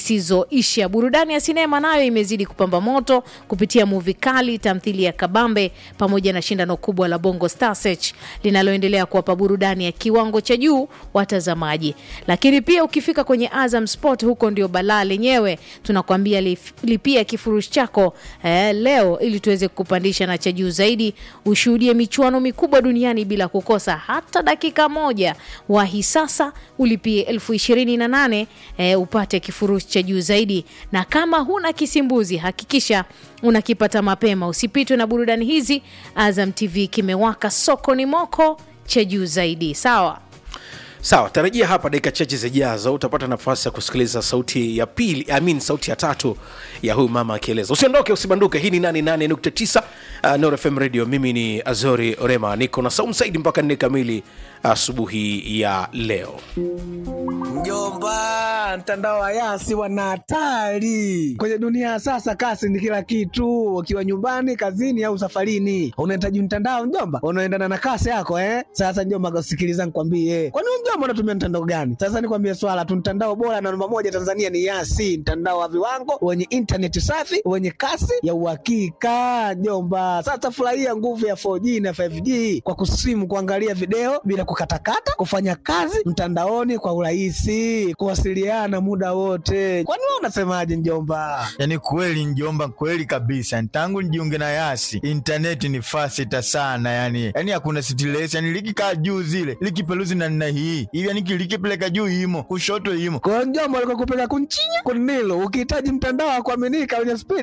zisizoisha. Burudani ya sinema nayo imezidi kupamba moto kupitia muvi kali, tamthilia ya kabambe pamoja na shindano kubwa la Bongo Star Search linaloendelea kuwapa burudani ya kiwango cha juu watazamaji. Lakini pia ukifika kwenye Azam Sport, huko ndio balaa lenyewe. Tunakwambia lif- lipia kifurushi chako eh, leo ili tuweze kupandisha na cha juu zaidi, ushuhudie michuano mikubwa duniani bila kukosa hata dakika moja. Wahi sasa ulipie elfu ishirini na nane eh, upate kifurushi cha juu zaidi, na kama huna kisimbuzi hakikisha unakipata mapema, usipitwe na burudani hizi. Azam TV kimewaka, soko ni moko cha juu zaidi. Sawa. sawa tarajia hapa dakika chache zijazo utapata nafasi ya kusikiliza sauti ya pili I mean, sauti ya tatu ya huyu mama akieleza usiondoke usibanduke hii ni 88.9 uh, Nord FM radio mimi ni azori orema niko na saum saidi mpaka nne kamili asubuhi ya leo Mjomba, mtandao wa Yasi wana hatari kwenye dunia ya sasa. Kasi ni kila kitu, ukiwa nyumbani, kazini au safarini, unahitaji mtandao mjomba, unaendana na kasi yako eh. Sasa mjomba, sikiliza nikwambie, kwani wewe mjomba unatumia mtandao gani? Sasa nikwambie swala tu, mtandao bora na namba moja Tanzania ni Yasi, mtandao wa viwango wenye intaneti safi wenye kasi ya uhakika mjomba. Sasa furahia nguvu ya 4G na 5G kwa kusimu, kuangalia video bila kukatakata, kufanya kazi mtandaoni kwa urahisi, kuwasiliana muda wote. Kwani wewe unasemaje mjomba? yaani kweli njomba kweli kabisa tangu nijiunge na yasi intaneti ni fasita sana yani yani hakuna stress yani likikaa juu zile likipeluzi na nna hii hivi yani likipeleka juu imo kushoto imo Kwa hiyo mjomba, alikuwa kupeleka kunchinya kunilo, ukihitaji mtandao wa kuaminika wenye spidi